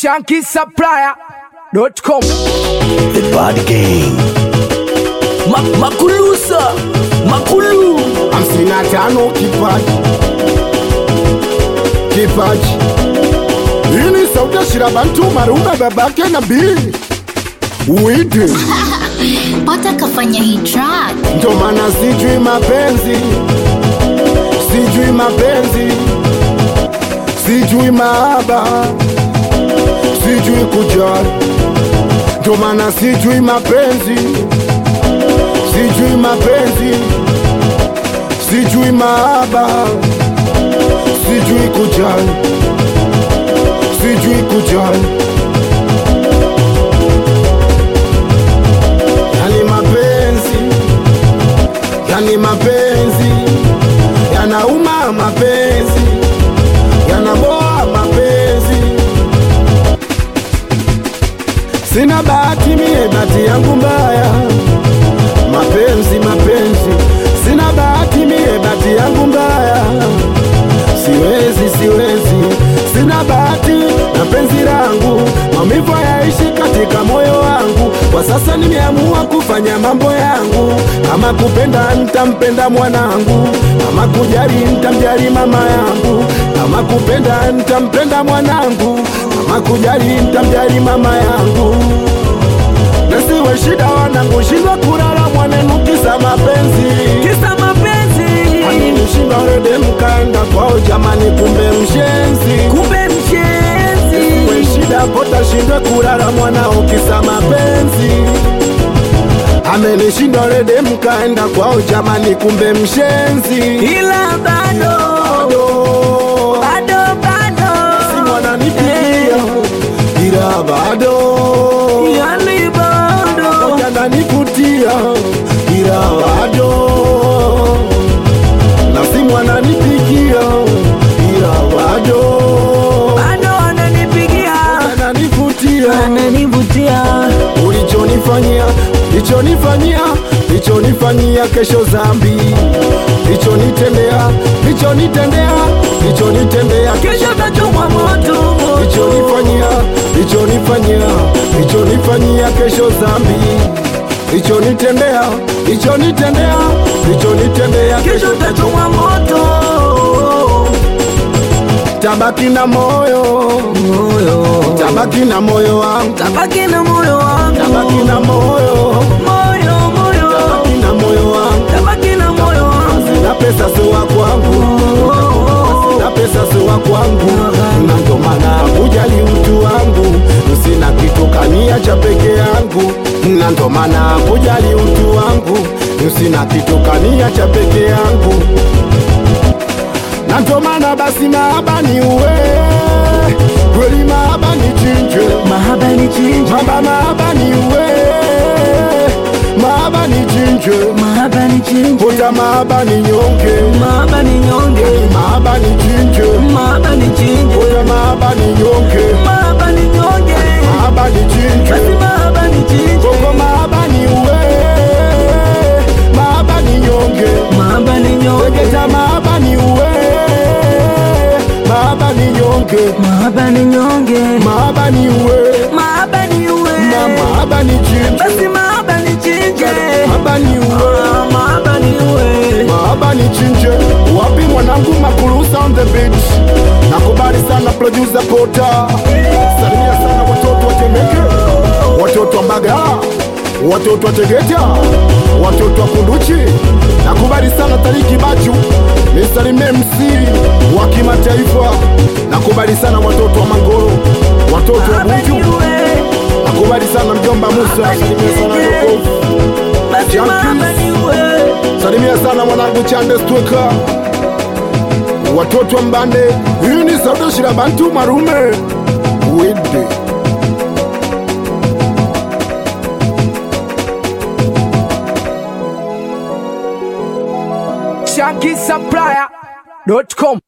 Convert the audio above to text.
shankisupplier.com The Bad Gang. Ma Makulusa Makulu hamsini na tano kipaji kipaji hii ni sauti ya shirabantu marume babake na bii uite pata kafanya hii track ndo maana sijui mapenzi sijui mapenzi sijui maaba sijui kujali ndo maana sijui mapenzi sijui mapenzi sijui maaba sijui kujali sijui kujali yani mapenzi yani mapenzi yanauma mapenzi yanaboa mapenzi sina bahati mie bahati yangu mbaya mapenzi mapenzi sina bahati mie bahati yangu mbaya siwezi siwezi sina bahati na penzi langu maumivu yaishi katika moyo wangu kwa sasa nimeamua kufanya mambo yangu kama kupenda ntampenda mwanangu kama kujali ntamjali mama yangu kama kupenda ntampenda mwanangu kama kujali ntamjali mama yangu nasiwe shida wanangu shindwa kulala mwanenu kisa mapenzi Kisa mapenzi Alinishinda rede mkaenda kwao jamani, kumbe mshenzi. Kumbe mshenzi We shida kota shindwe kulala mwanao kisa mapenzi. Amenishinda rede mkaenda kwao jamani, kumbe mshenzi. Ila bado Bado Bado bado si mwananipigia, ila bado Yani bado yananivutia, ila bado na si mwananipigia, ila bado Bado ananipigia yananivutia. Ananivutia ulichonifanyia lichonifanyia lichonifanyia kesho zambi lichonitendea lichonitendea lichonitendea Kesho tachomwa moto lichonifanyia lichonifanyia lichonifanyia kesho zambi lichonitendea lichonitendea lichonitendea Kesho tachomwa moto tabaki na moyo Moyo tabaki na moyo wangu Tabaki na moyo wangu tabaki na moyo Moyo moyo tabaki na moyo wangu Tabaki na moyo wangu sina pesa siwa kwangu sina pesa siwa kwangu na ndo maana kujali utu wangu sina kitu kania cha peke yangu na ndo maana kujali utu wangu sina kitu kania cha peke yangu na ndo maana basi mahaba ni uwe kweli mahaba ni chinje Mahaba ni chinja mamba mahaba ni uwe mahaba ni chinje Mahaba ni chinja Puta mahaba ni nyonge Mahaba ni nyonge mahaba ni chinje Mahaba ni chinja Puta mahaba ni nyonge Mahaba ni nyonge mahaba ni chinje Basi mahaba ni chinja Koko mahaba ni uwe mahaba ni nyonge Mahaba ni nyonge Tegeta mahaba ni uwe mahaba ni nyonge Mahaba ni nyonge mahaba ni uwe Mahaba ni uwe na mahaba ni chinje Basi mahaba ni chinja mahaba ni uwe Ah, Mahaba ni uwe mahaba ni chinje wapi mwanangu makulusa on the beat nakubali sana producer pota salimia sana watoto wa temeke watoto wa mbagala watoto wa tegeta watoto wa kunduchi nakubali sana tariki bachu nisalimie mc wa kimataifa nakubali sana watoto wa mangoro watoto wa Mahaba ni buju uwe nakubali sana mjomba musa salimia sana yokofu Basi Junkies. mahaba ni uwe salimia sana mwanangu chande stweka watoto wa mbande hii ni sauti shira bantu marume wede shankisupplier.com